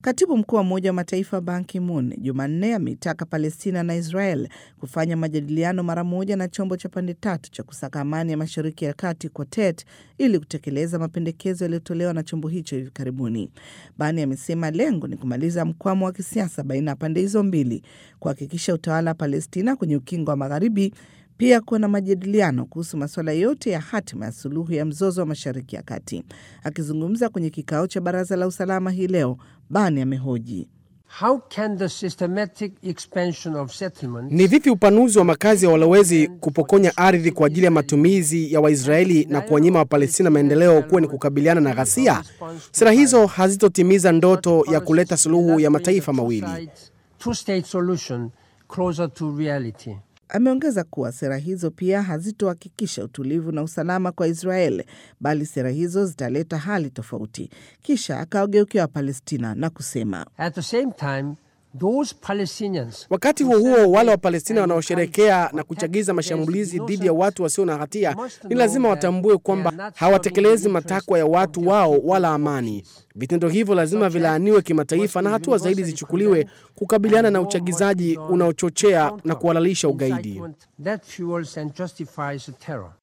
Katibu mkuu wa Umoja wa Mataifa Ban Ki-moon Jumanne ameitaka Palestina na Israel kufanya majadiliano mara moja na chombo cha pande tatu cha kusaka amani ya Mashariki ya Kati Quartet ili kutekeleza mapendekezo yaliyotolewa na chombo hicho hivi karibuni. Bani amesema lengo ni kumaliza mkwamo wa kisiasa baina ya pande hizo mbili, kuhakikisha utawala wa Palestina kwenye ukingo wa Magharibi, pia kuwa na majadiliano kuhusu masuala yote ya hatima ya suluhu ya mzozo wa Mashariki ya Kati. Akizungumza kwenye kikao cha Baraza la Usalama hii leo, Bani amehoji How can the systematic expansion of settlements Ni vipi upanuzi wa makazi ya walowezi kupokonya ardhi kwa ajili ya matumizi ya Waisraeli na kuwanyima Wapalestina maendeleo kuwa ni kukabiliana na ghasia? Sera hizo hazitotimiza ndoto ya kuleta suluhu ya mataifa mawili. two-state solution closer to reality. Ameongeza kuwa sera hizo pia hazitohakikisha utulivu na usalama kwa Israel, bali sera hizo zitaleta hali tofauti. Kisha akawageukia Wapalestina na kusema At the same time, those Palestinians Wakati huo huo, wale Wapalestina wanaosherekea na kuchagiza mashambulizi dhidi ya watu wasio na hatia ni lazima watambue kwamba hawatekelezi matakwa ya watu wao wala amani. Vitendo hivyo lazima vilaaniwe kimataifa na hatua zaidi zichukuliwe kukabiliana na uchagizaji unaochochea na kuhalalisha ugaidi. that fuels and justifies the terror.